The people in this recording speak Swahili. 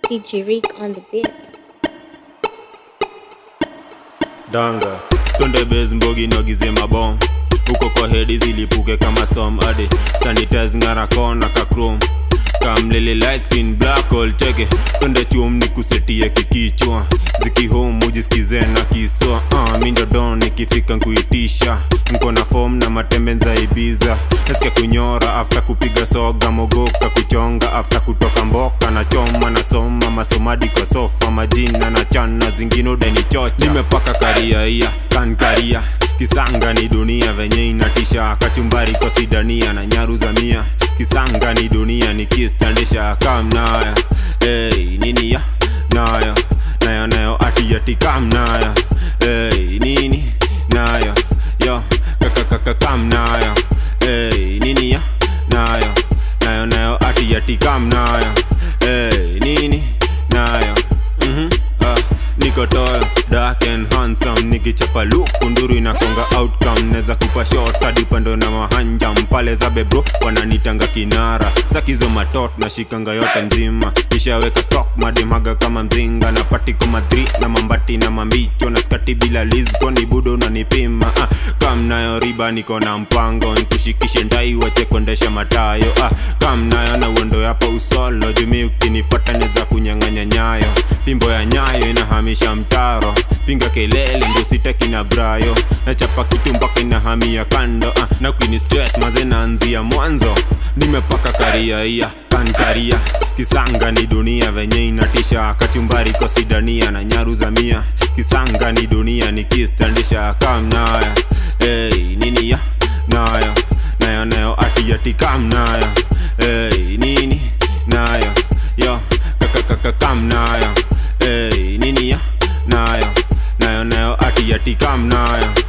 DJ Rick on the beat. danga twende base mbogi nogize mabom huko kwa hedi zilipuke kama storm ade sanitize ngara kona ka chrome kamlele light skin black hole cheke twende chum ni kusetie kikichwa zikihome ujisikize na kiswa uh, mindo don nikifika nkuitisha nko na form na matembe nzaibiza nasikia kunyora after kupiga soga mogoka kuchonga after kutoka mboka na choma na soma masomadi kwa sofa majina na chana zingine udenichocha nimepaka kariaia kankaria kisanga ni dunia venye inatisha kachumbari kwa sidania na nyaru za mia kisanga ni dunia nikistandisha kamnaya hey, nini ya nayo nayo nayo ati ati kamnaya hey, nini nayo yo kakakaka kamnayo hey, nini ya nayo nayo nayo ati ati kamnayo hey, nini nayo mhm ah, niko toyo dark and handsome nikichapa luku nduru inakonga outcome neza kupa shot hadi pando na mahanja mpale za bebro wananitanga kinara sakizo matot na shikanga yote nzima nishaweka stock mademaga kama mzinga na pati kama 3 na mambati na mambicho na skati bila lizko ni budo unanipima ah, kam nayo riba niko na mpango nikushikishe ndai wache kuendesha matayo ah, kam nayo na uendo yapa usolo jumi ukinifata neza kunyang'anya nyayo fimbo ya nyayo inahamisha mtaro pinga kelele ndo sitaki na brayo nachapa kitu mpaka inahamia kando ah, na ukini stress maze naanzia mwanzo nimepaka kariaia kankaria kisanga ni dunia venye inatisha kachumbari kosidania na nyaru za mia kisanga ni dunia nikistandisha kamnaya hey, nini ya nayo nayo nayo ati ati kamnaya hey, nini nayo yo kakakaka kamnayo hey, nini ya nayo nayo nayo ati ati kamnayo